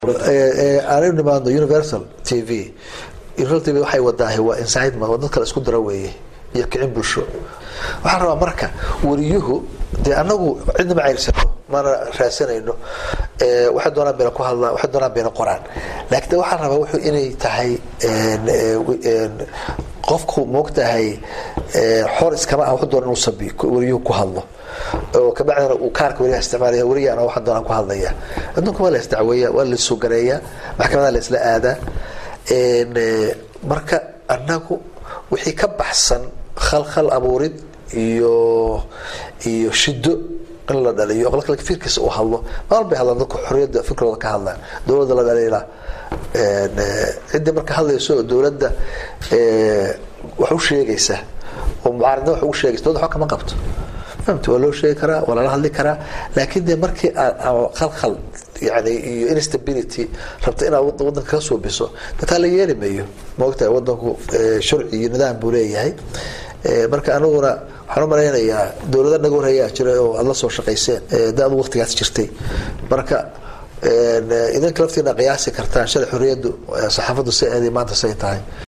aanu nimaadno universal t v universal t v waxay wadaahay waa incitement waa dad kale isku dara weeye iyo kicin bulsho waxaan rabaa marka wariyuhu dee anagu cidna ma ceyrsano mana raadsanayno waxay doonaan bayna ku hadlaan waxay doonaan bayna qoraan laakiin de waxaan rabaa wuxuu inay tahay qofku moogtahay xor iskama ah wuxuu doona inuu sabi wariyuhu ku hadlo oo kabacdina uu kaarka wariyaha isticmaalaya wariyana waxaan doonaan ku hadlaya adduunka waa la isdacweeya waa la sugareeyaa maxkamadaha la isla aadaa marka anagu wixii ka baxsan khalkhal abuurid iyo iyo shido in la dhaliyo qolka fikirkiisa uu hadlo maal bay hadlaan dadku xorriyadda fikirkooda ka hadlaan dowladda la dhaliila ciddii marka hadlayso oo dowladda wax u sheegaysa oo mucaaridna wax ugu sheegaysa dowladda waxba kama qabto fahamti waa loo sheegi karaa waa lala hadli karaa laakiin de markii aad khalkhal yani iyo instability rabta inaad wadanka ka suubiso dataa la yeeli mayo maogtahay wadanku sharci iyo nidaam buu leeyahay marka aniguna waxaan u malaynayaa dowlada naga horeeyaa jira oo aada la soo shaqayseen da adu waqtigaas jirtay marka idinka laftiina qiyaasi kartaan shalay xorriyaddu saxaafaddu si eeday maanta say tahay